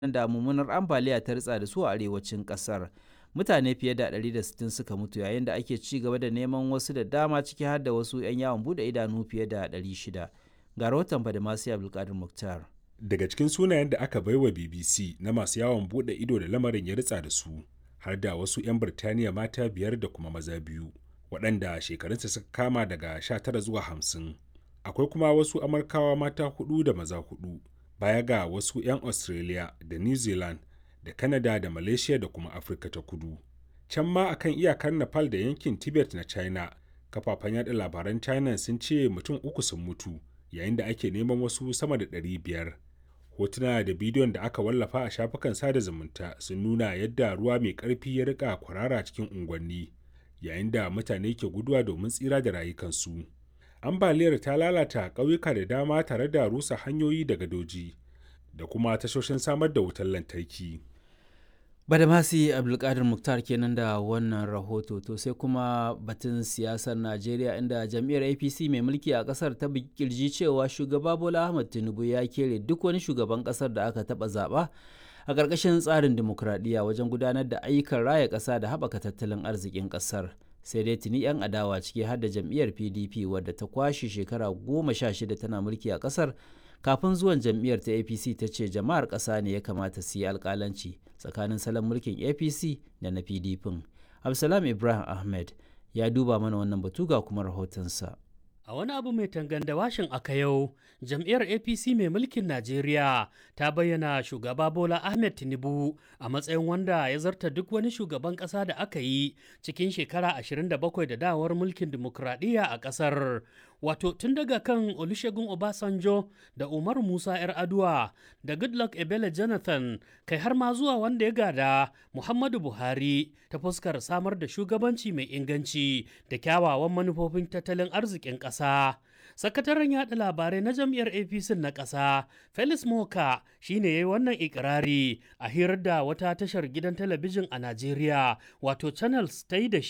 da mummunar ambaliya ta ritsa da su a arewacin kasar mutane fiye da 160 suka mutu yayin da ake ci gaba da neman wasu da dama ciki har da wasu 'yan yawon bude idanu fiye da 600 ga rahoton badamasi abdulkadir muktar daga cikin sunayen da aka baiwa bbc na masu yawon bude ido da lamarin ya ritsa da su har da wasu 'yan birtaniya mata biyar da kuma maza biyu waɗanda shekarunsa suka kama daga 19 zuwa 50 akwai kuma wasu amurkawa mata hudu da maza hudu baya ga wasu 'yan australia da new zealand da canada da malaysia da kuma afirka ta kudu can ma akan iyakar nepal da yankin tibet na china kafafen yada labaran china sun ce mutum uku sun mutu yayin da ake neman wasu sama da 500 hotuna da bidiyon da aka wallafa a shafukan sada zumunta sun nuna yadda ruwa mai ƙarfi ya rika kwarara cikin unguwanni yayin da mutane ke guduwa domin tsira da rayukansu ambaliyar ta lalata ƙauyuka da dama tare da rusa hanyoyi da gadoji da kuma tashoshin samar da wutar lantarki badamasi abdulkadir muktar kenan da wannan rahoto to sai kuma batun siyasar najeriya inda jam'iyyar apc mai mulki a kasar ta kirji cewa shugaba bola ahmad tinubu ya kere duk wani shugaban kasar da aka taba zaba a ƙarƙashin tsarin dimokuraɗiyya wajen gudanar da ayyukan raya ƙasa da haɓaka tattalin arzikin ƙasar sai dai tuni 'yan adawa ciki har da jam'iyyar pdp wadda ta kwashe shekara goma sha shida tana mulki a ƙasar kafin zuwan jam'iyyar ta apc ta ce jama'ar ƙasa ne ya kamata su yi alƙalanci tsakanin salon mulkin apc da na pdp absalam ibrahim ahmed ya duba mana wannan batu ga kuma rahotonsa A wani abu mai tanganda washin aka yau, jam'iyyar APC mai mulkin Najeriya ta bayyana shugaba Bola Ahmed Tinubu a matsayin wanda ya zarta duk wani shugaban ƙasa da aka yi cikin shekara 27 da dawar mulkin dimokuraɗiyya a ƙasar. Wato tun daga kan Olusegun Obasanjo da Umar Musa 'yar Aduwa da Goodluck Ebele Jonathan kai har ma zuwa wanda ya gada Muhammadu Buhari ta fuskar samar da shugabanci mai inganci da kyawawan manufofin tattalin arzikin ƙasa. Sakataren yaɗa labarai na jam'iyyar APC na ƙasa, Felix Moka shi ne ya yi wannan ikirari a hirar da wata tashar gidan talabijin a Najeriya, wato Channels ta yi da